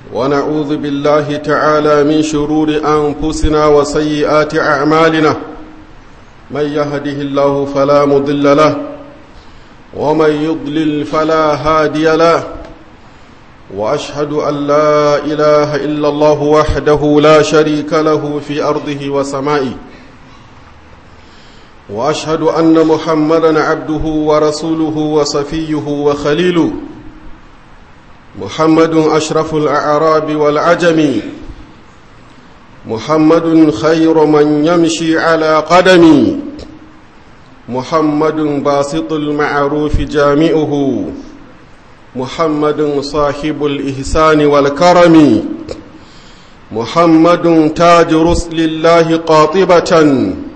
ونعوذ بالله تعالى من شرور أنفسنا وسيئات أعمالنا من يهده الله فلا مضل له ومن يضلل فلا هادي له وأشهد أن لا إله إلا الله وحده لا شريك له في أرضه وسمائه وأشهد أن محمدا عبده ورسوله وصفيه وخليله محمد أشرف الأعراب والعجم محمد خير من يمشي على قدم محمد باسط المعروف جامعه محمد صاحب الإحسان والكرم محمد تاج رسل الله قاطبة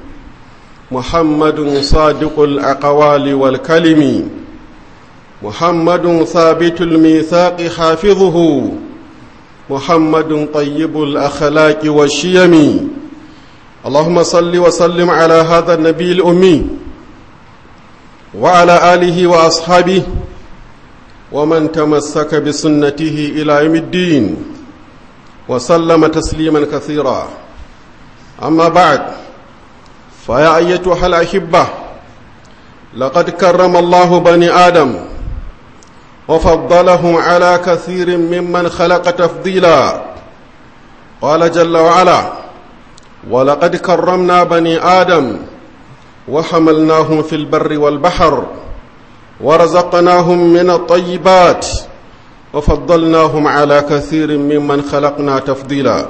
محمد صادق الأقوال والكلم محمد ثابت الميثاق حافظه محمد طيب الأخلاق والشيم اللهم صل وسلم على هذا النبي الأمي وعلى آله وأصحابه ومن تمسك بسنته إلى يوم الدين وسلم تسليما كثيرا أما بعد فيا أيتها الأحبة لقد كرم الله بني آدم وفضلهم على كثير ممن خلق تفضيلا قال جل وعلا ولقد كرمنا بني آدم وحملناهم في البر والبحر ورزقناهم من الطيبات وفضلناهم على كثير ممن خلقنا تفضيلا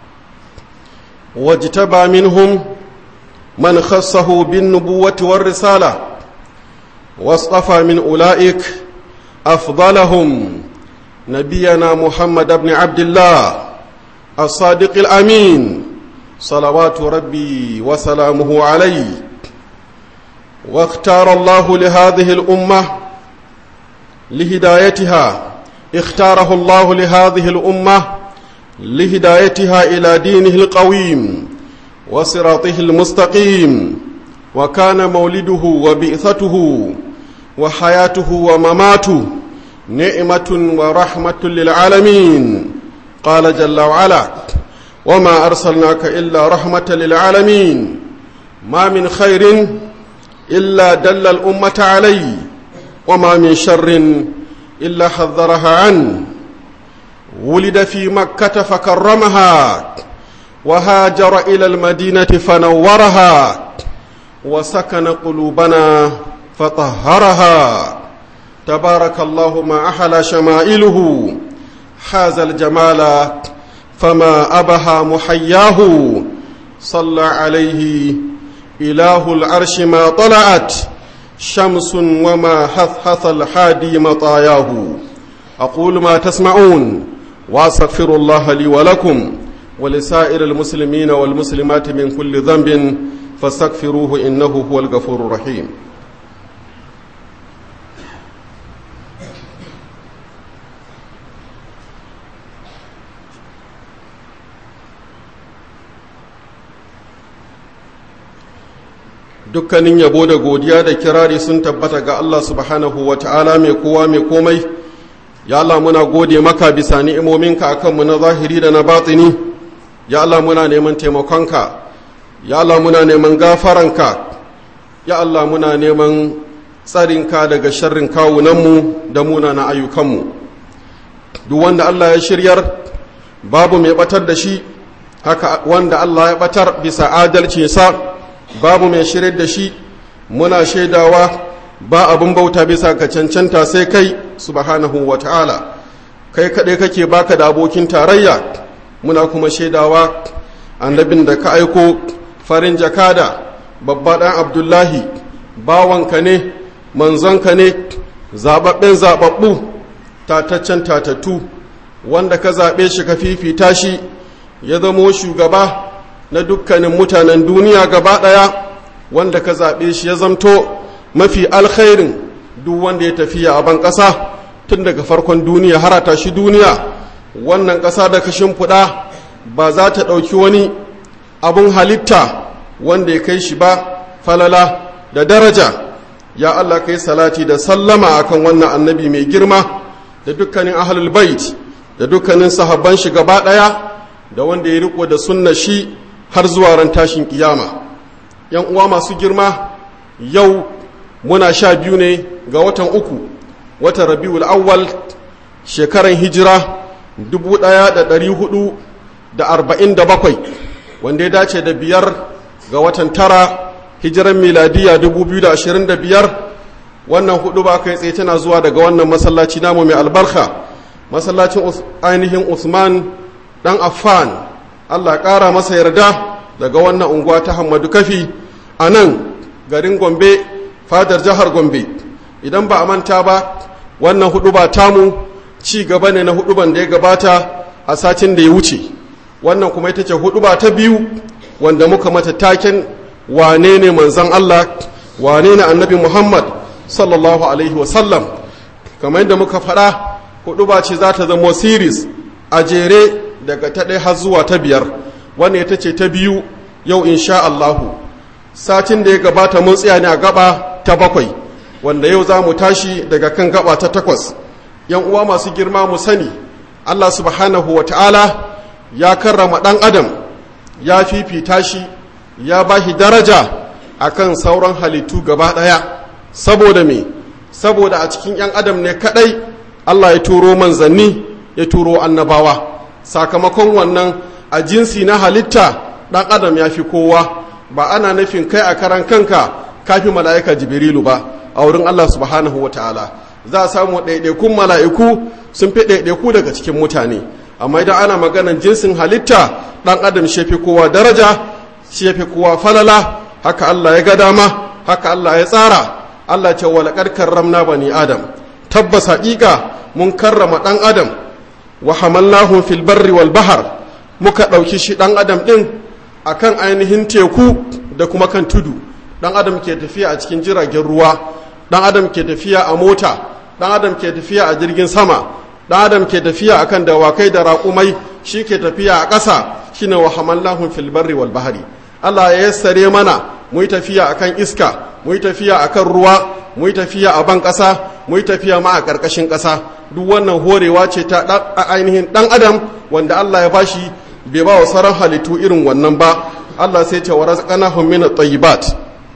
واجتبى منهم من خصه بالنبوة والرسالة واصطفى من أولئك أفضلهم نبينا محمد بن عبد الله الصادق الأمين صلوات ربي وسلامه عليه واختار الله لهذه الأمة لهدايتها اختاره الله لهذه الأمة لهدايتها إلى دينه القويم وصراطه المستقيم وكان مولده وبئثته وحياته ومماته نعمة ورحمة للعالمين قال جل وعلا وما أرسلناك إلا رحمة للعالمين ما من خير إلا دل الأمة عليه وما من شر إلا حذرها عنه ولد في مكة فكرمها وهاجر إلى المدينة فنورها وسكن قلوبنا فطهرها تبارك الله ما أحلى شمائله حاز الجمال فما أبها محياه صلى عليه إله العرش ما طلعت شمس وما حثحث الحادي مطاياه أقول ما تسمعون وأستغفر الله لي ولكم ولسائر المسلمين والمسلمات من كل ذنب فاستغفروه إنه هو الغفور الرحيم dukkanin yabo da godiya da kirari sun tabbata ga Allah subhanahu wa ta'ala mai kowa mai komai ya Allah muna gode maka bisa ni'imominka akan mu na zahiri da na batini ya Allah muna neman taimakonka ya Allah muna neman gafaranka ya Allah muna neman tsarinka daga sharrin kawunanmu da muna na ayyukanmu duk wanda Allah ya shiryar babu mai batar da shi haka wanda Allah ya batar bisa adalcinsa babu mai shiryar da shi muna shaidawa ba abin bauta bisa ka cancanta sai kai subhanahu wa ta'ala kai kaɗai kake baka da abokin tarayya muna kuma shaidawa annabin da ka aiko farin jakada babba ɗan abdullahi bawanka ne manzonka ne zaɓaɓɓen zaɓaɓɓu tataccen tatattu wanda ka zaɓe shi ka fifita shi ya zamo shugaba na dukkanin mutanen duniya gaba ɗaya wanda ka zaɓe shi ya zamto mafi alkhairin duk wanda ya tafiya a ban ƙasa tun daga farkon duniya harata shi duniya wannan ƙasa da ka shimfiɗa ba za ta ɗauki wani abun halitta wanda ya kai shi ba falala da daraja ya Allah kai salati da sallama akan wannan annabi mai girma da dukkanin ahlul bait da dukkanin sahabban shi gaba ɗaya da wanda ya riko da sunna shi har zuwa ran tashin kiyama yan uwa masu girma yau muna sha biyu ne ga watan uku watan rabiul awwal shekaran hijira 1447 wanda ya dace da biyar ga watan tara hijiran miladiya 2025 wannan hudu ba kai tsaye tana zuwa daga wannan masallaci namu mai albarka masallacin ainihin usman dan affan allah ƙara masa yarda daga wannan unguwa ta hamadu kafi a nan garin gombe fadar jihar gombe idan ba a manta ba wannan hudu ba tamu ci gaba ne na huduban da ya gabata a satin da ya wuce wannan kuma ita ce huduba ta biyu wanda muka mata taken wane ne manzan Allah wane ne annabi Muhammad sallallahu alaihi wasallam kamar yadda muka faɗa huduba ce za ta zama series a jere daga ta ɗaya har zuwa ta biyar wannan ita ce ta biyu yau insha Allahu satin da ya gabata mun tsaya ne a gaba ta bakwai wanda yau za mu tashi daga kan gaba ta takwas yan uwa masu girma mu sani Allah subhanahu wa ta'ala ya karrama ɗan adam ya fifita shi ya ba shi daraja akan sauran halittu gaba ɗaya saboda me saboda a cikin 'yan adam ne kaɗai Allah ya turo manzanni ya turo annabawa sakamakon wannan a jinsi na halitta ɗan adam ya fi kowa ba ana nufin kai a karan kanka kafi mala'ika jibrilu ba a wurin Allah subhanahu wa ta'ala za a samu ɗaiɗaikun mala'iku sun fi ɗaiɗaiku daga cikin mutane amma idan ana maganan jinsin halitta ɗan adam shi fi kowa daraja shi fi kowa falala haka Allah ya ga dama haka Allah ya tsara Allah ce wa laƙar karramna bani adam tabbas haƙiƙa mun karrama ɗan adam wa hamallahum fil barri wal bahar muka ɗauki shi ɗan adam ɗin akan ainihin teku da kuma kan tudu ɗan adam ke tafiya a cikin jiragen ruwa ɗan adam ke tafiya a mota ɗan adam ke tafiya a jirgin sama ɗan adam ke tafiya akan dawakai da raƙumai shi ke tafiya a ƙasa shine wa hamallahum fil barri wal bahari Allah ya yassare mana mu yi tafiya akan iska mu yi tafiya akan ruwa mu yi tafiya a ban ƙasa mu yi tafiya ma a ƙarƙashin ƙasa duk wannan horewa ce ta ainihin ɗan adam wanda Allah ya bashi bai ba wa sauran halittu irin wannan ba Allah sai ce wa razaqnahum min at-tayyibat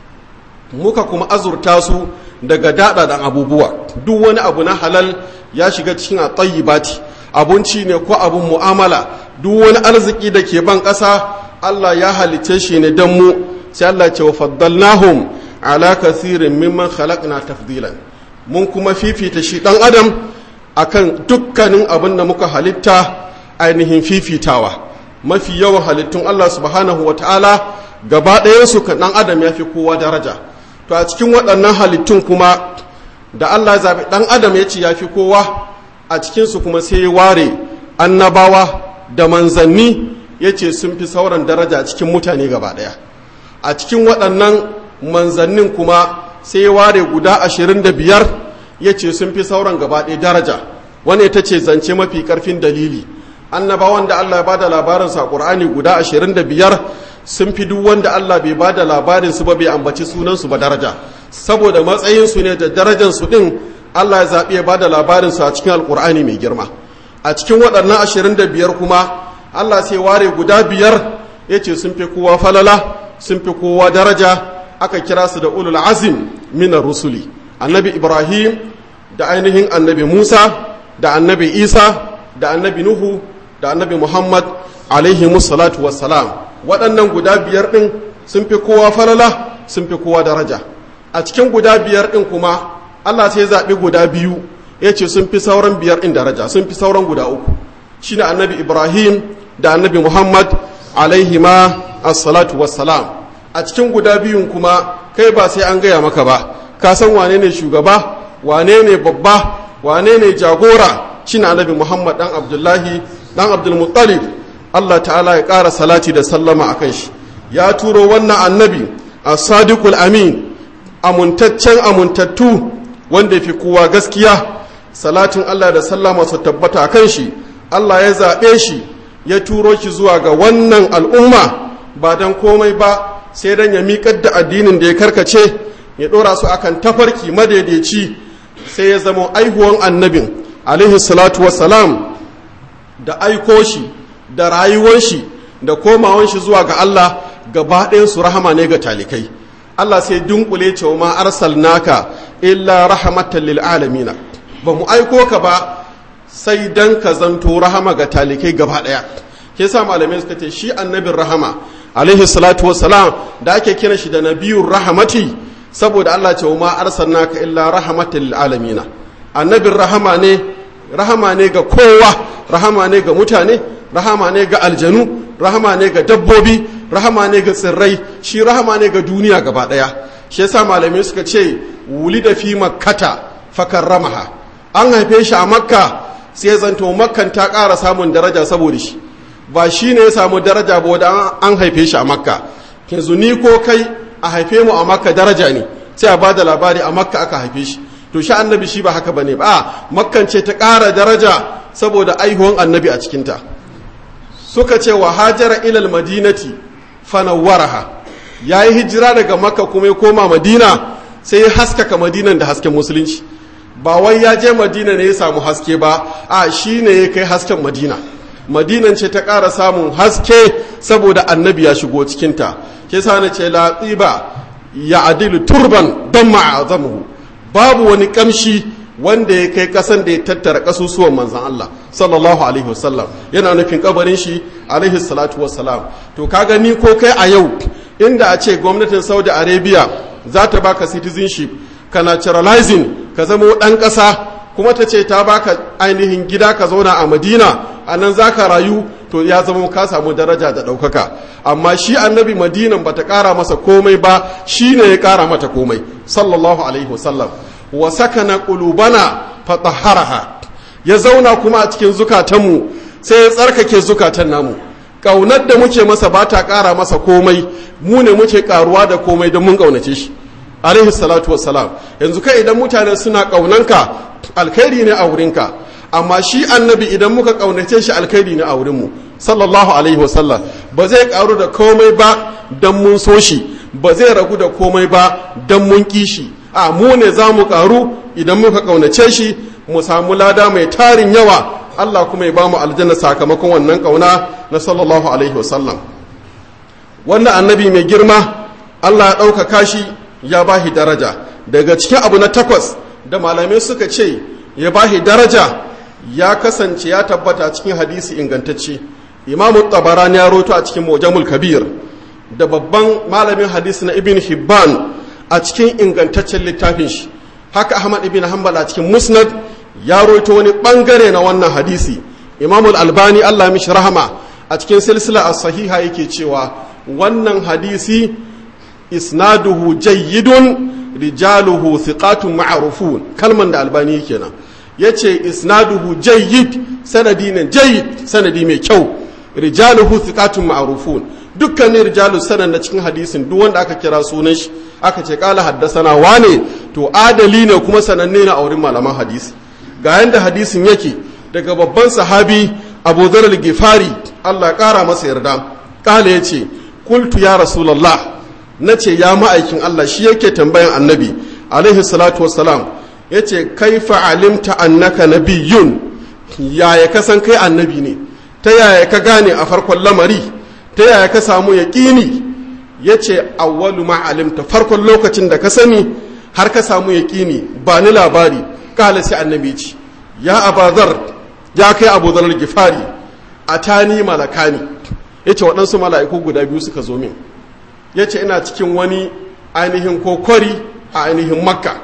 muka kuma azurta su daga daɗaɗan abubuwa duk wani abu na halal ya shiga cikin at-tayyibati abinci ne ko abun mu'amala duk wani arziki da ke ban ƙasa Allah ya halice shi ne don mu sai Allah ce wa faddalnahum ala kathirin mimman khalaqna tafdilan mun kuma fifita shi dan adam akan dukkanin abin da muka halitta ainihin fifitawa mafi yawan halittun Allah subhanahu wa ta'ala gaba ɗayansu kan ɗan adam ya fi kowa daraja to a cikin waɗannan halittun kuma da Allah zaɓi ɗan adam ya ce ya fi kowa a cikinsu kuma sai ya ware annabawa da manzanni ya ce sun fi sauran daraja cikin mutane gaba ɗaya a cikin waɗannan manzannin kuma sai ya ware guda ashirin da biyar ya ce sun fi sauran gaba ɗaya daraja wani ita ce zance mafi ƙarfin dalili annabawan da Allah ya bada labarinsu a Qur'ani guda 25 sun fi duk wanda Allah bai bada labarin su ba bai ambaci sunan su ba daraja saboda matsayin su ne da darajar su din Allah ya zabi ya bada labarin su a cikin Alqur'ani mai girma a cikin waɗannan 25 kuma Allah sai ware guda biyar yace sun fi kowa falala sun fi kowa daraja aka kira su da ulul azim min rusuli annabi Ibrahim da ainihin annabi Musa da annabi Isa da annabi Nuhu da annabi Muhammad alaihi musallatu wassalam waɗannan guda biyar ɗin sun fi kowa falala sun fi kowa daraja a cikin guda biyar ɗin kuma Allah sai zaɓi guda biyu ya ce sun fi sauran biyar ɗin daraja sun fi sauran guda uku shi ne annabi Ibrahim da annabi Muhammad alaihi ma assalatu wassalam a cikin guda biyun kuma kai ba sai an gaya maka ba ka san wane ne shugaba wane ne babba wane ne jagora shi ne annabi Muhammad ɗan Abdullahi dan abdulmuttalib Allah ta'ala ya ƙara salati da sallama a kan shi ya turo wannan annabi a sadiqul amin amuntaccen amuntattu wanda fi kowa gaskiya salatin Allah da sallama su tabbata a kan shi Allah ya zaɓe shi ya turo shi zuwa ga wannan al'umma ba don komai ba sai don ya miƙar da addinin da ya karkace ya ɗora su akan tafarki madaidaici sai ya zama aihuwan annabin alaihi salatu wassalam da aiko shi da rayuwar shi da komawan shi zuwa ga Allah gaba ɗayan su rahama ne ga talikai Allah sai dunkule cewa ma arsalnaka illa rahmatan lil alamin ba mu aiko ka ba sai dan ka zanto rahama ga talikai gaba ɗaya ke sa malamai suka ce shi annabin rahama alaihi salatu wassalam da ake kira shi da nabiyur rahamati saboda Allah ce ma arsalnaka illa rahmatan lil alamin annabin rahama ne rahama ne ga kowa rahama ne ga mutane rahama ne ga aljanu rahama ne ga dabbobi rahama ne ga tsirrai shi rahama ne ga duniya gaba daya shi yasa malamai suka ce wulida fi makkata fakarramaha an haife shi a makka sai zanto makkan ta ƙara samun daraja saboda shi ba shi ne ya samu daraja ba wadda an haife shi a makka yanzu ni ko kai a haife mu a makka daraja ne sai a bada labari a makka aka haife shi to shi annabi shi ba haka bane ba makkan ce ta ƙara daraja saboda aihuwan annabi a cikinta suka ce wa hajara ilal madinati fanawwaraha ya yi hijira daga makka kuma ya koma madina sai ya haskaka madinan da hasken musulunci ba wai ya je madina ne ya samu haske ba a shi ne ya kai hasken madina madinan ce ta ƙara samun haske saboda annabi ya shigo cikinta ke sa na ce latsiba ya adilu turban don ma'azamuhu babu wani kamshi wanda ya kai kasan da ya tattara kasusuwan manzan Allah sallallahu alaihi wasallam yana nufin kabarin shi alaihi salatu wassalam to ka gani ko kai a yau inda a ce gwamnatin saudi arabia za ta baka citizenship ka naturalizing ka zama ɗan ƙasa kuma ta ce ta baka ainihin gida ka zauna a madina a nan za ka rayu to ya zama ka samu daraja da ɗaukaka amma shi annabi madinan ba ta ƙara masa komai ba shi ne ya ƙara mata komai sallallahu alaihi wasallam wa sakana qulubana fatahharaha ya zauna kuma a cikin zukatanmu sai ya tsarkake zukatan namu ƙaunar da muke masa ba ta ƙara masa komai mu ne muke ƙaruwa da komai don mun ƙaunace shi alaihi salatu wassalam yanzu kai idan mutane suna ƙaunanka alkhairi ne a wurinka amma shi annabi idan muka ƙaunace shi alkhairi ne a wurinmu sallallahu alaihi wasallam ba zai ƙaru da komai ba don mun so shi ba zai ragu da komai ba don mun ƙi shi a mu ne za mu ƙaru idan muka ƙaunace shi mu samu lada mai tarin yawa Allah kuma ya ba mu aljanna sakamakon wannan ƙauna na sallallahu alaihi wasallam wannan annabi mai girma Allah ya ɗaukaka shi ya ba shi daraja daga cikin abu na takwas da malamai suka ce ya ba shi daraja ya kasance ya tabbata cikin hadisi ingantacce imamu tabarani ya roto a cikin mujamul kabir da babban malamin hadisi na ibn hibban a cikin ingantaccen littafin shi haka ahmad ibn hanbal a cikin musnad ya roto wani bangare na wannan hadisi imamu albani allah mishi rahama a cikin silsila a sahiha yake cewa wannan hadisi isnaduhu jayyidun rijaluhu thiqatun ma'rufun kalman da albani kenan yace isnaduhu jayyid sanadi ne jayyid sanadi mai kyau rijaluhu thiqatun ma'rufun dukkanin rijalu sanan da cikin hadisin duk wanda aka kira sunan shi aka ce kala haddasana wane to adali ne kuma sananne na aurin malaman hadisi ga yanda hadisin yake daga babban sahabi Abu Dharr al-Ghifari Allah ya kara masa yarda kala yace qultu ya rasulullah na ce ya ma'aikin Allah shi yake tambayan annabi alaihi salatu wassalam ya ce kaifa alimta annaka nabiyyun yaya ka san kai annabi ne ta yaya ka gane a farkon lamari ta yaya ka samu yaƙini ya ce awwalu ma alimta farkon lokacin da ka sani har ka samu yaƙini ba ni labari kala sai annabi ce ya abazar ya kai abu zarar gifari a tani malakani ya ce waɗansu mala'iku guda biyu suka zo min ya ce ina cikin wani ainihin kokori a ainihin makka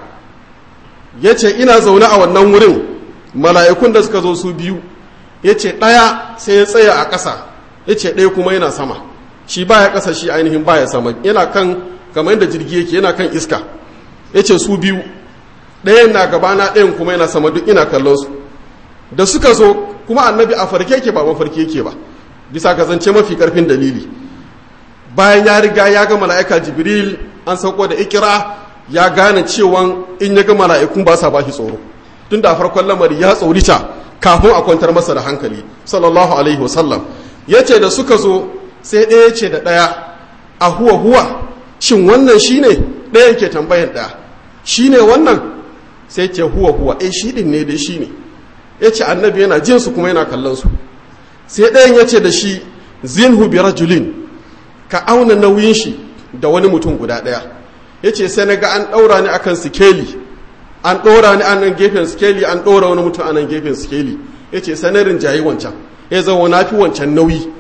ya ce ina zaune a wannan wurin mala'ikun da suka zo su biyu ya ce ɗaya sai ya tsaya a ƙasa ya ce ɗaya kuma yana sama shi baya ƙasa shi ainihin baya sama yana kan kamar yadda jirgi yake yana kan iska ya ce su biyu ɗayan na gabana ɗayan kuma yana sama duk ina kallon su da suka zo kuma annabi a farke yake ba mafarki yake ba bisa ka zance mafi ƙarfin dalili bayan ya riga ya ga mala'ika jibril an sauko da ikira ya gane cewa in ya ga mala'ikun ba sa ba shi tsoro tun da farkon lamari ya tsorita kafin a kwantar masa da hankali sallallahu alaihi wasallam ya ce da suka zo sai ɗaya ce da ɗaya a huwa huwa shin wannan shi ne ɗayan ke tambayan ɗaya shi ne wannan sai ce huwa huwa eh shi ɗin ne dai shi ne ya ce annabi yana jin su kuma yana kallon su sai ɗayan ya ce da shi zinhu bi rajulin ka auna nauyin shi da wani mutum guda ɗaya ya ce sai na ga an ɗaura ni akan sikeli an ɗora ni a nan gefen sikeli an ɗora wani mutum a nan gefen sikeli ya ce sanarin jayi wancan ya zama na fi wancan nauyi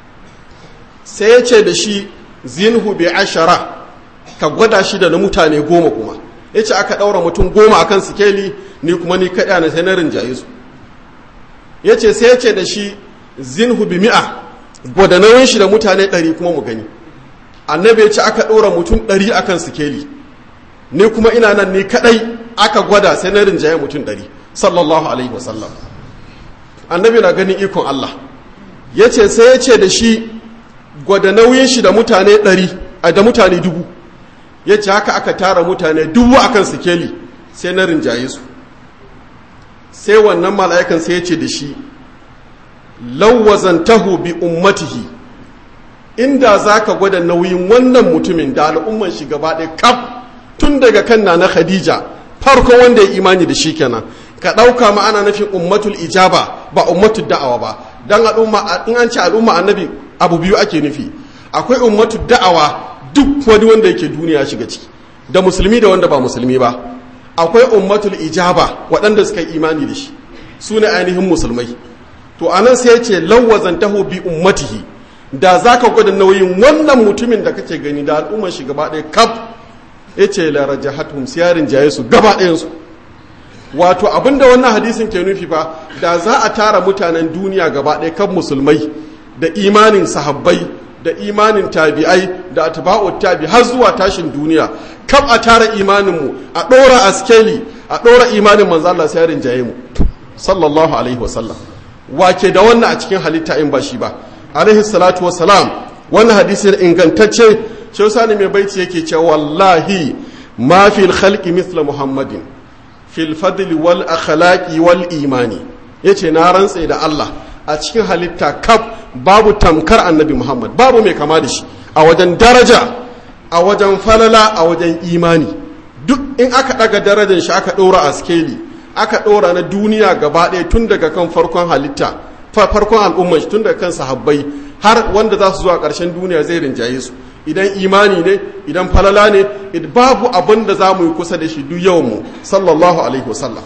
sai ya ce da shi zinhu bi ashara ka gwada shi da na mutane goma kuma ya ce aka ɗaura mutum goma a kan sikeli ni kuma ni kaɗa na sanarin jayi su ya ce sai ya ce da shi zinhu bi mi'a gwada nauyin shi da mutane ɗari kuma mu gani annabi ya ce aka ɗora mutum ɗari a kan sikeli ni kuma ina nan ni kaɗai aka gwada sai na rinjaye mutum ɗari sallallahu alaihi wasallam annabi na ganin ikon Allah ya ce sai ya ce da shi gwada nauyin shi da mutane ɗari a da mutane dubu ya ce haka aka tara mutane dubu a kan sikeli sai na rinjaye su sai wannan mala'ikan sai ya ce da shi lawwazantahu bi ummatihi inda za ka gwada nauyin wannan mutumin da al'umman shi gaba ɗaya kaf tun daga kan na khadija farko wanda ya imani da shi kenan ka ɗauka ma ana nufin ummatul ijaba ba ummatul da'awa ba dan al'umma in an ce al'umma annabi abu biyu ake nufi akwai ummatul da'awa duk wani wanda yake duniya shiga ciki da musulmi da wanda ba musulmi ba akwai ummatul ijaba waɗanda suka yi imani da shi su ne ainihin musulmai to anan sai ya ce lawwazantahu bi ummatihi da za ka gwada nauyin wannan mutumin da kake gani da al'ummar shi gaba ɗaya kaf ya ce laraja hatum siyarin jaye su gaba ɗayansu wato abinda wannan hadisin ke nufi fa da za a tara mutanen duniya gaba ɗaya kan musulmai da imanin sahabbai da imanin tabi'ai da atba'ut tabi har zuwa tashin duniya kaf a tara imaninmu a ɗora askeli a ɗora imanin manzo Allah siyarin jaye mu sallallahu alaihi wasallam wake da wannan a cikin halitta in ba shi ba alaihi salatu wassalam wannan hadisin ingantacce shi sani mai baiti yake ce wallahi ma fil khalqi mithla muhammadin fil fadli wal akhlaqi wal imani yace na rantse da Allah a cikin halitta kaf babu tamkar annabi muhammad babu mai kama da shi a wajen daraja a wajen falala a wajen imani duk in aka daga darajar shi aka ɗora a skeli aka ɗora na duniya gaba ɗaya tun daga kan farkon halitta farkon al'ummar tun daga kan sahabbai har wanda za su zuwa ƙarshen duniya zai rinjaye su idan imani ne idan falala ne babu abin da za mu yi kusa da shi duk yawan mu sallallahu alaihi wasallam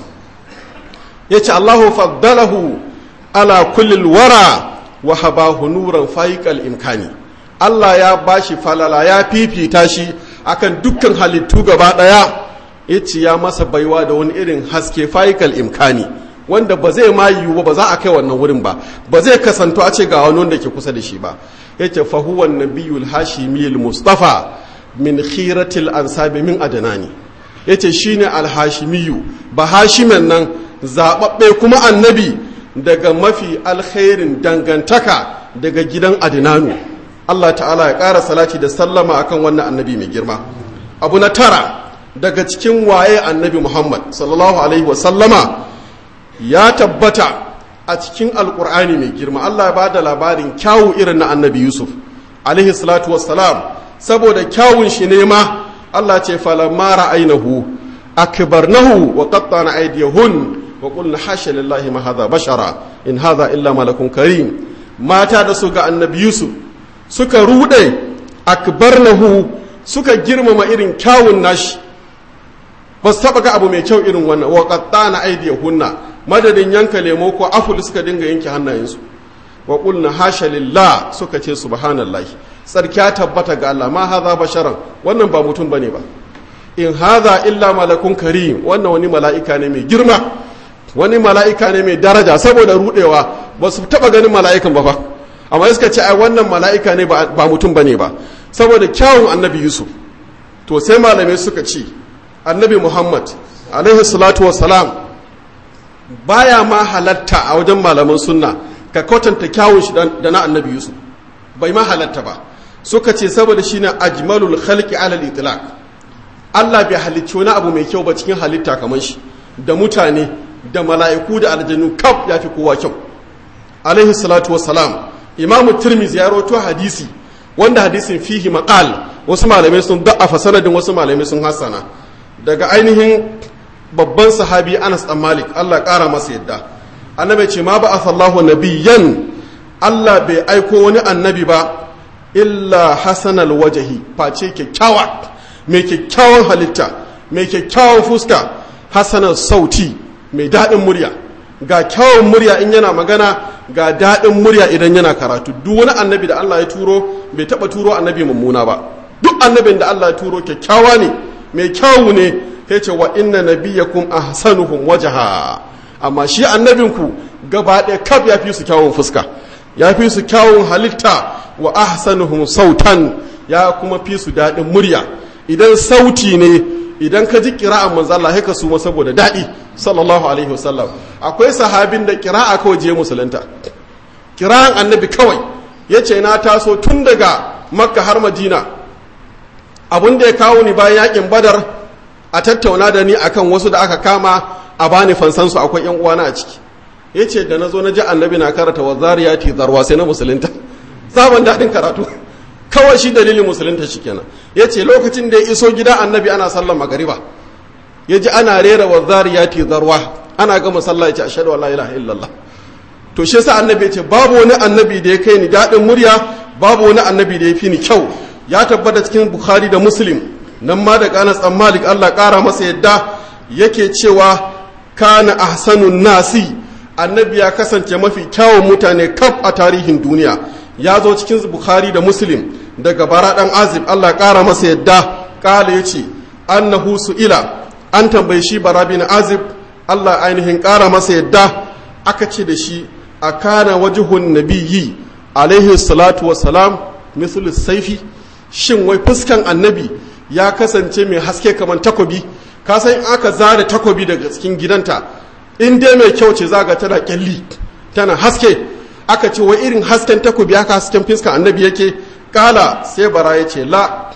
ya ce allahu faddalahu ala kullil wara wa habahu nuran fayiqal imkani allah ya bashi falala ya fifita shi akan dukkan halittu gaba ɗaya ya ce ya masa baiwa da wani irin haske fayiqal imkani wanda ba zai ma yiwu ba za a kai wannan wurin ba ba zai kasanto a ce ga wani wanda ke kusa da shi ba yace fa huwa nabiyul hashimiyul mustafa min khiratil ansabi min adanani yace shine alhashimiyu ba hashimen nan zababbe kuma annabi daga mafi alkhairin dangantaka daga gidan adinanu Allah ta'ala ya ƙara salati da sallama akan wannan annabi mai girma abu na tara daga cikin waye annabi muhammad sallallahu alaihi wa sallama ya tabbata a cikin alkur'ani mai girma Allah ya ba da labarin kyawu irin na annabi yusuf alaihi salatu wassalam saboda kyawun shi ne ma Allah ce falamma ra'ainahu akbarnahu wa qattana aydiyahun wa qulna hasha lillahi ma hadha bashara in hadha illa malakun karim mata da su ga annabi yusuf suka rude akbarnahu suka girmama irin kyawun nashi ba su taba ga abu mai kyau irin wannan wa qattana aydiyahunna madadin yanka lemo ko aful suka dinga yanke hannayensu wa qulna hasha lillah suka ce subhanallahi tsarkiya tabbata ga Allah ma haza basharan wannan ba mutum bane ba in haza illa malakun karim wannan wani mala'ika ne mai girma wani mala'ika ne mai daraja saboda rudewa ba su taba ganin mala'ikan ba fa amma suka ce ai wannan mala'ika ne ba mutum bane ba saboda kyawun annabi yusuf to sai malamai suka ce annabi muhammad alaihi salatu wassalam baya ma halatta a wajen malaman sunna ka kwatanta kyawun shi da na annabi yusuf bai ma halatta ba suka ce saboda shi ne ajmalul khalqi alal itlaq Allah bai halicci wani abu mai kyau ba cikin halitta kamar shi da mutane da mala'iku da aljanu kaf ya fi kowa kyau alaihi salatu wassalam imamu tirmizi ya rawaito hadisi wanda hadisin fihi maqal wasu malamai sun da'afa sanadin wasu malamai sun hasana daga ainihin babban sahabi Anas dan Malik Allah ƙara masa yadda annabi ce ma ba'atha Allahu nabiyyan Allah bai aiko wani annabi ba illa hasanal wajahi face kyakkyawa mai kyakkyawan halitta mai kyakkyawan fuska hasanar sauti mai daɗin murya ga kyawun murya in yana magana ga daɗin murya idan yana karatu duk wani annabi da Allah ya turo bai taɓa turo annabi mummuna ba duk annabin da Allah ya turo kyakkyawa ne mai kyawu ne ya ce wa inna nabiyyakum ahsanuhum wajaha amma shi annabinku gaba ɗaya kaf ya fi su kyawun fuska ya fi su kyawun halitta wa ahsanuhum sautan ya kuma fi su daɗin murya idan sauti ne idan ka ji kira'an manzo Allah haka su ma saboda daɗi sallallahu alaihi wasallam akwai sahabin da kira'a kawai je musulunta kira'an annabi kawai yace na taso tun daga makka har madina abin da ya kawo ni bayan yakin badar a tattauna da ni akan wasu da aka kama a bani fansansu akwai yan uwana a ciki yace da nazo na ji annabi na karata wa zariyati zarwa sai na musulunta sabon daɗin karatu kawai shi dalilin musulunta shi kenan ya ce lokacin da ya iso gida annabi ana sallan magariba ya ji ana rera wa zariyati zarwa ana gama sallah ya ce ashhadu an la ilaha illallah to shi yasa annabi ya ce babu wani annabi da ya kai ni daɗin murya babu wani annabi da ya fi ni kyau ya tabbata cikin bukhari da muslim nan ma da kanas dan malik Allah ƙara masa yadda yake cewa kana ahsanun nasi annabi ya kasance mafi kyawun mutane kaf a tarihin duniya ya zo cikin bukhari da muslim daga bara dan azib allah kara masa yadda kala ya ce annahu ila an tambayi shi bara bin azib allah ainihin kara masa yadda aka ce da shi a kana wajihun nabiyyi alaihi salatu wassalam misal saifi shin wai fuskan annabi ya kasance mai haske kamar takobi ka san aka zare takobi daga cikin gidanta in dai mai kyau ce zaga tana kyalli tana haske aka ce wa irin hasken takobi haka hasken fiskan annabi yake kala sai bara ya ce la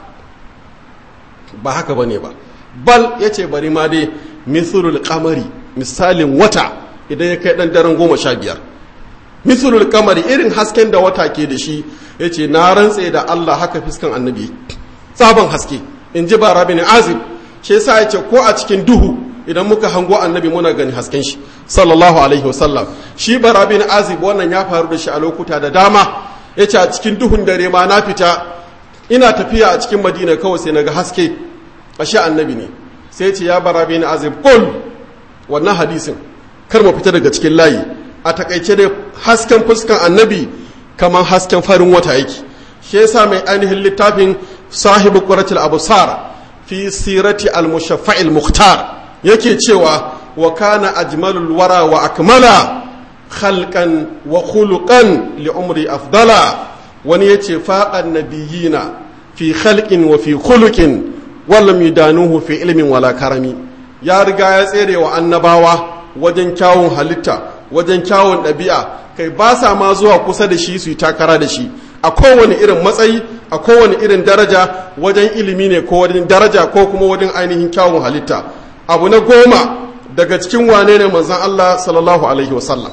ba haka bane ba bal ya ce bari ma dai misulul kamari misalin wata idan ya kai dan daren goma sha biyar misulul kamari irin hasken da wata ke da shi ya ce na rantse da allah haka fiskan annabi sabon haske in ji bara bin azib shi yasa ya ce ko a cikin duhu idan muka hango annabi muna gani hasken shi sallallahu alaihi wasallam shi bara bin azib wannan ya faru da shi a lokuta da dama ya ce a cikin duhun dare ma na fita ina tafiya a cikin madina kawai sai naga haske a shi annabi ne sai ce ya bara bin azib kul wannan hadisin kar mu fita daga cikin layi a takaice da hasken fuskan annabi kamar hasken farin wata yake shi yasa mai ainihin littafin sahibu quratul absar fi sirati al-mushaffa'il mukhtar yake cewa wa kana ajmalul wara wa akmala khalqan wa khuluqan li umri afdala wani yace faqan nabiyina fi khalqin wa fi khuluqin wallam yudanuhu fi ilmin wala karami ya riga ya tsere wa annabawa wajen kyawun halitta wajen kyawun ɗabi'a kai ba sa ma zuwa kusa da shi su yi takara da shi a kowane irin matsayi a kowane irin daraja wajen ilimi ne ko wajen daraja ko kuma wajen ainihin kyawun halitta abu na goma daga cikin wane ne manzan Allah sallallahu alaihi wasallam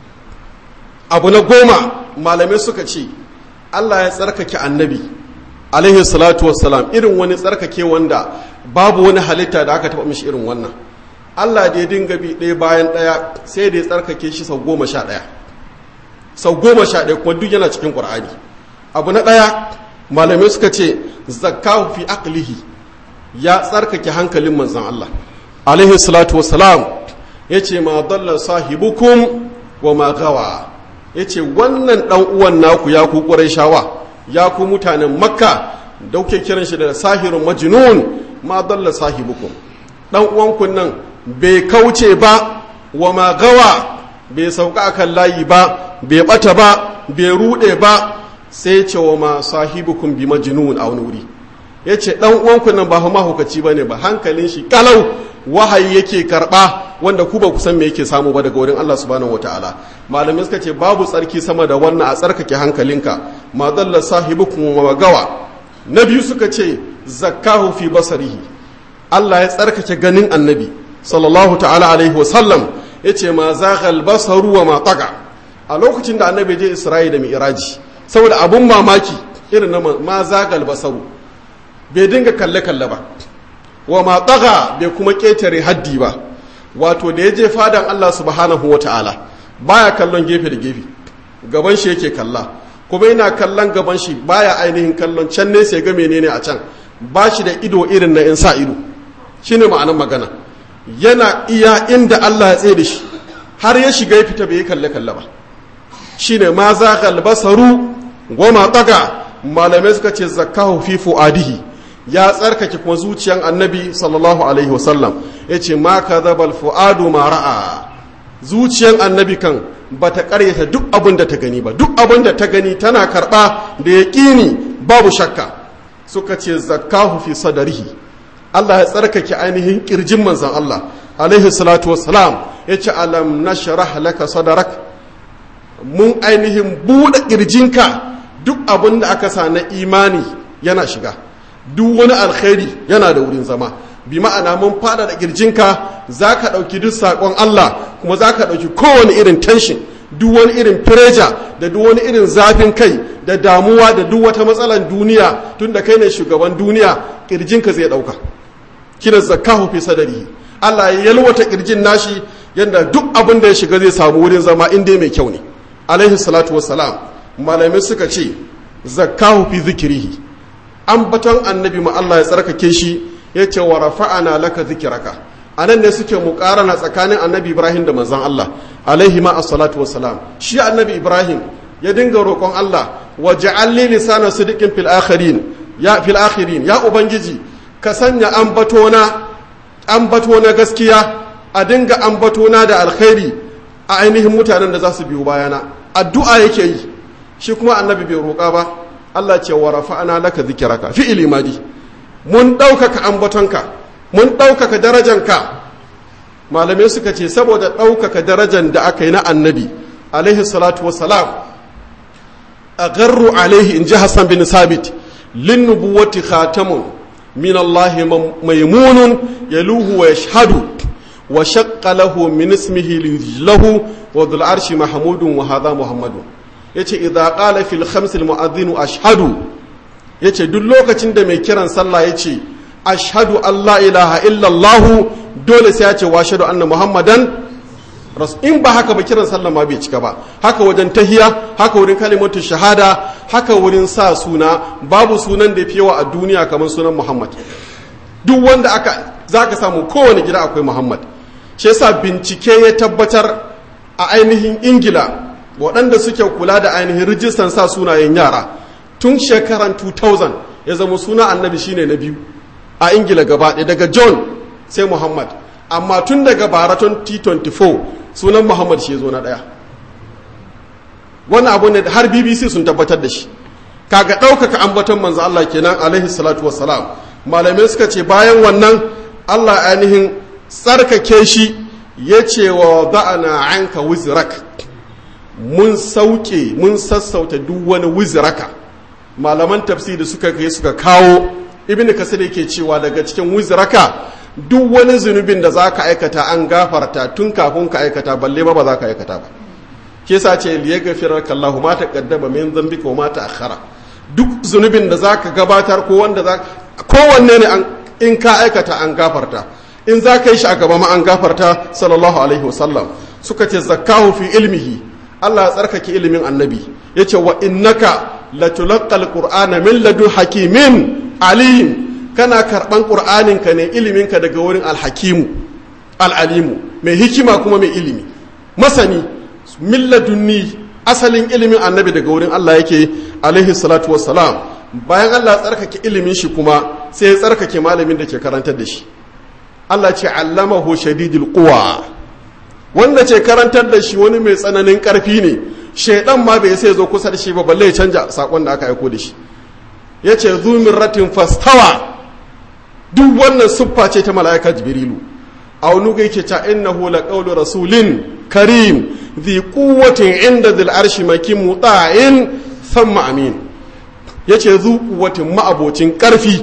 abu na goma malamai suka ce Allah ya tsarkake annabi alaihi salatu wassalam irin wani tsarkake wanda babu wani halitta da aka taba mishi irin wannan Allah da ya dinga bi ɗaya bayan ɗaya sai da ya tsarkake shi sau goma sha ɗaya sau goma sha ɗaya kuma duk yana cikin ƙur'ani abu na ɗaya malamai suka ce zakkahu fi aqlihi ya tsarkake hankalin manzan Allah alaihi salatu wassalam ya ce ma dalla sahibukum wa ma gawa ya ce wannan ɗan uwan naku ya ku shawa ya ku mutanen makka da kuke kiran shi da sahirun majnun ma dalla sahibukum ɗan uwanku nan bai kauce ba wa ma gawa bai sauka akan layi ba bai bata ba bai rude ba sai ce wa ma sahibukum bi majnun a wani wuri ya ce ɗan uwanku nan ba fa mahaukaci ba ne ba hankalin shi kalau wahayi yake karɓa wanda ku ba ku san me yake samu ba daga wurin Allah subhanahu wataala malamai suka ce babu tsarki sama da wannan a tsarkake hankalinka ma dalla sahibukum wa gawa na biyu suka ce zakkahu fi basarihi Allah ya tsarkake ganin annabi sallallahu ta'ala alaihi wa sallam yace ma zaghal basaru wa ma taga a lokacin da annabi je Isra'ila da mi'raji saboda abun mamaki irin na ma zaghal basaru bai dinga kalle-kalle ba wa ma tsaga bai kuma ƙetare haddi ba wato da ya je fadan Allah subhanahu wa ta'ala baya kallon gefe da gefe gaban shi yake kalla kuma yana kallon gaban shi baya ainihin kallon can ne sai ga menene a can ba shi da ido irin na in sa ido shine ma'anar magana yana iya inda Allah ya tsaye da shi har ya shiga ya fita bai kalle kalle ba shine ma za basaru goma taga malamai suka ce zakahu fi fuadihi ya tsarkake kuma zuciyan annabi sallallahu alaihi wasallam yace ma kadhabal fuadu ma ra'a zuciyan annabi kan bata karyata duk abin da ta gani ba duk abin da ta gani tana karba da yaqini babu shakka suka ce zakahu fi sadarihi Allah ya tsarkake ainihin kirjin manzon Allah alaihi salatu wassalam yace alam nashrah laka sadarak mun ainihin buɗe ƙirjinka duk abin da aka sa na imani yana shiga duk wani alkhairi yana da wurin zama bi ma'ana mun fada da ƙirjinka za ka ɗauki duk saƙon Allah kuma za ka ɗauki kowane irin tension duk wani irin fireja da duk wani irin zafin kai da damuwa da duk wata matsalar duniya tun da kai ne shugaban duniya ƙirjinka zai ɗauka kina zakahu fi sadari Allah ya yalwata ƙirjin nashi yadda duk abin da ya shiga zai samu wurin zama in dai mai kyau ne alaihi salatu wassalam malamai suka ce zakahu fi zikirihi ambaton annabi ma Allah ya tsarkake shi ya ce wa rafa'ana laka zikiraka anan ne suke muƙarana tsakanin annabi Ibrahim da manzon Allah alaihi ma salatu wassalam shi annabi Ibrahim ya dinga roƙon Allah wa ja'alli lisana sidiqin fil akhirin ya fil akhirin ya ubangiji ka sanya ambatona ambatona gaskiya a dinga ambatona da alkhairi a ainihin mutanen da za su biyo bayana addu'a yake yi shi kuma annabi bai roƙa ba Allah ce wa rafa'ana laka zikiraka fi'ili madi mun ɗaukaka ambatonka mun ɗaukaka darajanka malamai suka ce saboda ɗaukaka darajan da aka yi na annabi alaihi salatu wassalam a garru alaihi in ji hassan bin sabit lin nubuwati khatamun min Allah maimunun yaluhu wa yashhadu wa shaqqa lahu min ismihi lahu wa dhul arshi mahmudun wa hadha muhammadun yace idza qala fil khams al mu'adhdhin ashhadu yace duk lokacin da mai kiran sallah yace ashhadu an la ilaha illa allah dole sai ya ce wa ashhadu anna muhammadan in ba haka ba kiran sallah ma bai cika ba haka wajen tahiya haka wurin kalimatu shahada haka wurin sa suna babu sunan da yawa a duniya kamar sunan muhammad duk wanda aka zaka samu kowane gida akwai muhammad shi yasa bincike ya tabbatar a ainihin ingila waɗanda suke kula da ainihin rijistan sa sunayen yara tun shekaran 2000 ya zama suna annabi shine na biyu a ingila gaba ɗaya daga john sai muhammad amma tun daga baraton t24 sunan muhammad shi ya zo na ɗaya wani abu ne har bbc sun tabbatar da shi kaga ɗaukaka ambaton manzo allah kenan alaihi salatu wassalam malamai suka ce bayan wannan allah ainihin tsarkake shi ya ce wa za'ana anka wizrak mun sauke mun sassauta duk wani wizraka malaman tafsiri suka kai suka kawo ibnu kasir yake cewa daga cikin wizraka duk wani zunubin da zaka aikata an gafarta tun kafin ka aikata balle ma ba za ka aikata ba ke sa ce liya gafirar kallahu ma taqaddama min dhanbika wa ma ta'akhkhara duk zunubin da zaka gabatar ko wanda za kowanne ne in ka aikata an gafarta in za ka yi shi a gaba ma an gafarta sallallahu alaihi wasallam suka ce zakkahu fi ilmihi Allah ya tsarkake ilimin annabi ya ce wa innaka latulaqqal qur'ana min ladun hakimin alim kana karban qur'anin ka ne ilimin ka daga wurin alhakimu alalimu mai hikima kuma mai ilimi masani min ladunni asalin ilimin annabi daga wurin Allah yake alaihi salatu wassalam bayan Allah ya tsarkake ilimin shi kuma sai ya tsarkake malamin da ke karantar da shi Allah ce allamahu shadidul quwa wanda ce karantar da shi wani mai tsananin karfi ne shaidan ma bai sai zo kusa da shi ba balle ya canja sakon da aka aiko da shi yace ratin fastawa duk wannan siffa ce ta mala'ika jibrilu a wani ga yake ta innahu laqawlu rasulin karim dhi quwwatin inda dhil arshi makin muta'in thumma amin yace zu quwwatin ma'abocin karfi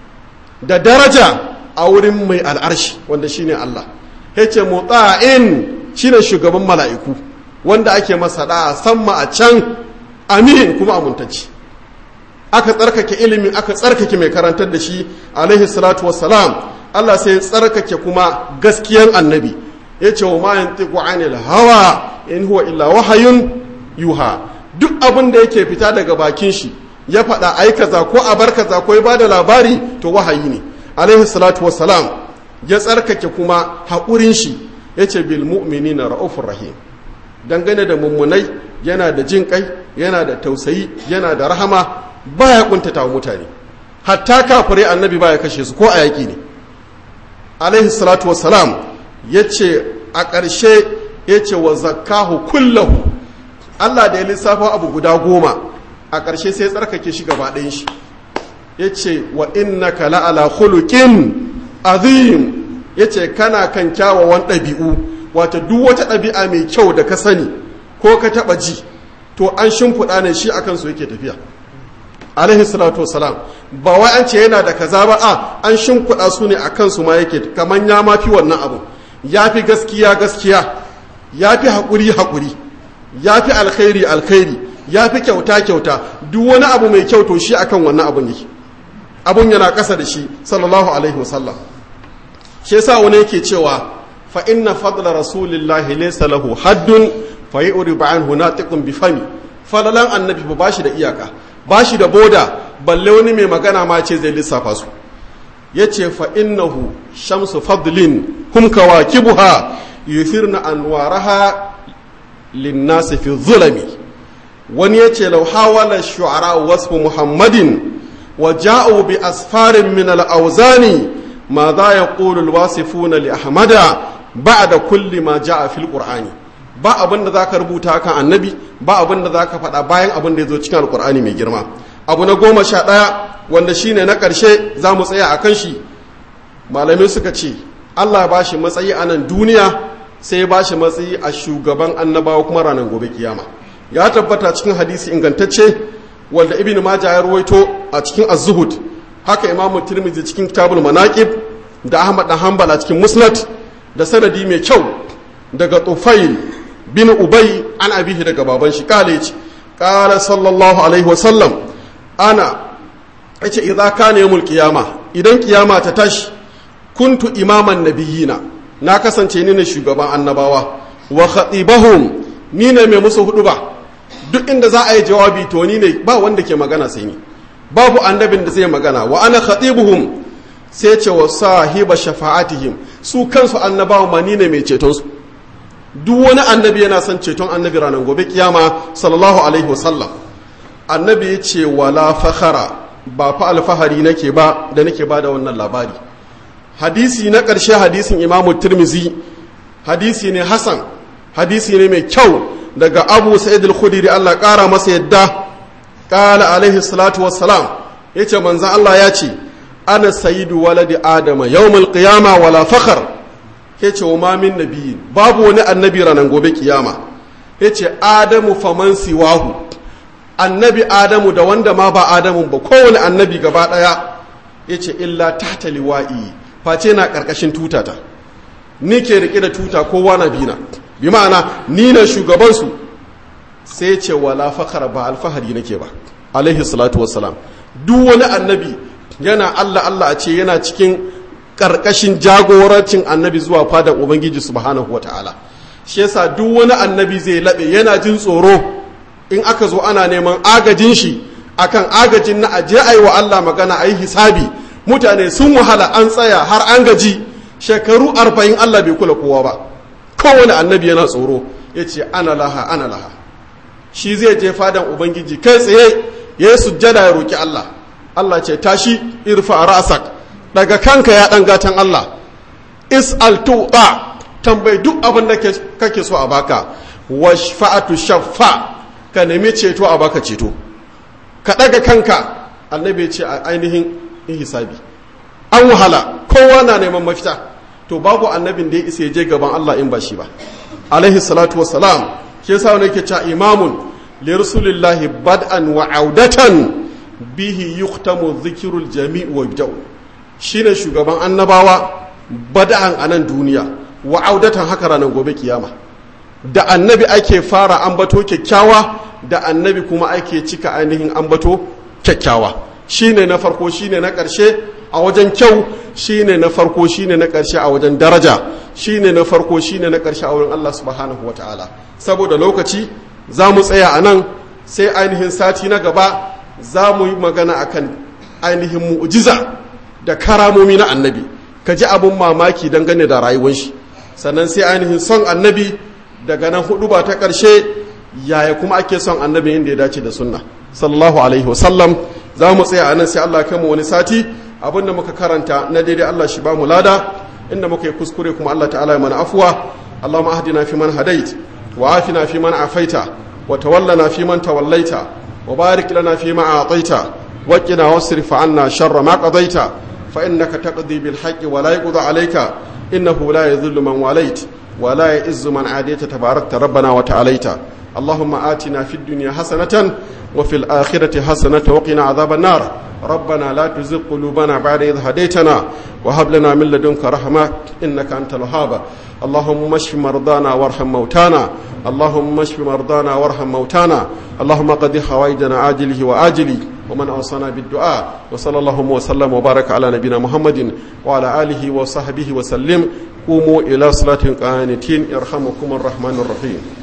da daraja a wurin mai al'arshi wanda shine Allah yace mutsa'in shine shugaban mala'iku wanda ake masa da'a samma a can amin kuma amintacci aka tsarkake ilimin aka tsarkake mai karantar da shi alaihi salatu wassalam Allah sai ya tsarkake kuma gaskiyan annabi yace wa ma yantiqu anil hawa in huwa illa wahayun yuha duk abin da yake fita daga bakin shi ya faɗa ai kaza ko a bar kaza ko ya bada labari to wahayi ne alaihi salatu wassalam ya tsarkake kuma haƙurin shi yace bil mu'minina ra'ufur rahim dangane da mummunai yana da jin kai yana da tausayi yana da rahama baya kuntata wa mutane hatta kafirai annabi baya kashe su ko a yaƙi ne alaihi salatu wassalam yace a ƙarshe yace wa zakkahu kullahu Allah da ya lissafa abu guda goma a ƙarshe sai tsarkake shi gaba ɗayan shi yace wa innaka la'ala khuluqin azim yace kana kan kyawawan ɗabi'u wata duk wata ɗabi'a mai kyau da ka sani ko ka taɓa ji to an shimfiɗa ne shi akan su yake tafiya alaihi salatu wasalam ba wai an ce yana da kaza ba a an shimfiɗa su ne akan su ma yake kamar ya ma fi wannan abu ya fi gaskiya gaskiya ya fi haƙuri haƙuri ya fi alkhairi alkhairi ya fi kyauta kyauta duk wani abu mai kyau to shi akan wannan abun yake abun yana ƙasa da shi sallallahu alaihi wasallam shi yasa wani yake cewa fa inna fadla rasulillahi laysa lahu haddun fa yuribu anhu natiqun bi fami falalan annabi ba shi da iyaka ba shi da boda balle wani mai magana ma ce zai lissafa su yace fa innahu shamsu fadlin hum kawakibuha yufirna anwaraha linnasi fi zulami wani yace law hawala shu'ara wasfu muhammadin wa ja'u bi asfarin min al-awzani ma za yaqulu al-wasifuna li ahmada ba'da kulli ma ja'a fil qur'ani ba abin da zaka rubuta kan annabi ba abin da zaka faɗa bayan abin da ya zo cikin alqur'ani mai girma abu na goma sha ɗaya wanda shine na ƙarshe za mu tsaya a kan shi malamai suka ce allah ba shi matsayi a nan duniya sai ba shi matsayi a shugaban annabawa kuma ranar gobe kiyama ya tabbata cikin hadisi ingantacce wanda ibn majah ya ruwaito a cikin az-zuhud haka imam tirmidhi cikin kitabul manaqib da ahmad dan hanbal a cikin musnad da sanadi mai kyau daga tufail bin ubay an abihi daga baban shi kale yace qala sallallahu alaihi wasallam ana yace idza kana yawmul qiyama idan kiyama ta tashi kuntu imaman nabiyina na kasance ni ne shugaban annabawa wa khatibahum ni ne mai musu hudu ba duk inda za a yi jawabi to ni ne ba wanda ke magana sai ni babu annabin da zai magana wa ana khatibuhum sai ce wa sahiba shafa'atihim su kansu annabawa ma ni ne mai ceton su duk wani annabi yana son ceton annabi ranar gobe kiyama sallallahu alaihi wasallam annabi ya ce wala fakhara ba fa alfahari nake ba da nake ba da wannan labari hadisi na ƙarshe hadisin imamu tirmizi hadisi ne hasan hadisi ne mai kyau daga abu sa'id al-khudri Allah ƙara masa yadda ƙala alaihi salatu wassalam yace manzon Allah ya ce ana sayyidu waladi adama yawmal qiyama wala fakhar yace wa ma min nabiyyin babu wani annabi ranan gobe kiyama yace adamu faman siwahu annabi adamu da wanda ma ba adamu ba kowane annabi gaba daya yace illa tahta liwa'i face na karkashin tutata ni ke rike da tuta kowa na bina bi ma'ana ni na shugaban su sai ce wala fakhara ba alfahari nake ba alaihi salatu wassalam duk wani annabi yana Allah Allah a ce yana cikin karkashin jagorancin annabi zuwa fadar ubangiji subhanahu wataala shi yasa duk wani annabi zai labe yana jin tsoro in aka zo ana neman agajin shi akan agajin na aje ayi wa Allah magana ayi hisabi mutane sun wahala an tsaya har an gaji shekaru arba'in Allah bai kula kowa ba kowane annabi yana tsoro ya ce ana laha ana laha shi zai je fadan ubangiji kai tsaye ya yi sujjada ya roki Allah Allah ce tashi irfa ra'sak daga kanka ya dan gatan Allah is'al tuqa tambayi duk abin da kake so a baka washfa'atu shaffa ka nemi ceto a baka ceto ka ɗaga kanka annabi ya ce a ainihin hisabi an wahala kowa na neman mafita to babu annabin da ya isa ya je gaban Allah in ba shi ba alaihi salatu wassalam shi yasa wani yake cewa imamun li rasulillahi bad'an wa audatan bihi yuhtamu dhikrul jami' wa yabda'u shine shugaban annabawa bad'an anan duniya wa audatan haka ranar gobe kiyama da annabi ake fara ambato kyakkyawa da annabi kuma ake cika ainihin ambato kyakkyawa shine na farko shine na ƙarshe a wajen kyau shine na farko shine na ƙarshe a wajen daraja shine na farko shine na ƙarshe a wurin Allah subhanahu wataala saboda lokaci za mu tsaya a nan sai ainihin sati na gaba za mu yi magana akan ainihin mu'jiza da karamomi na annabi ka ji abin mamaki dangane da rayuwar shi sannan sai ainihin son annabi daga nan hudu ba ta ƙarshe yaya kuma ake son annabi inda ya dace da sunna sallallahu alaihi wasallam za mu tsaya a nan sai Allah kai mu wani sati abin da muka karanta na daidai Allah shi ba mu lada inda muka yi kuskure kuma Allah ta'ala ya mana afuwa Allahumma ahdina fi man hadait wa afina fi man afaita wa tawallana fi man tawallaita wa barik lana fi ma a'taita wa qina wasrif 'anna sharra ma qadaita fa innaka taqdi bil haqqi wa la yuqda 'alayka innahu la yadhillu man walait wa la ya'izzu man 'adayta tabarakta rabbana wa ta'alaita اللهم آتنا في الدنيا حسنة وفي الآخرة حسنة وقنا عذاب النار ربنا لا تزغ قلوبنا بعد إذ هديتنا وهب لنا من لدنك رحمة إنك أنت الوهاب اللهم اشف مرضانا وارحم موتانا اللهم اشف مرضانا وارحم موتانا اللهم قد حوائجنا عاجله وآجله ومن أوصانا بالدعاء وصلى الله وسلم وبارك على نبينا محمد وعلى آله وصحبه وسلم قوموا إلى صلاة قانتين يرحمكم الرحمن الرحيم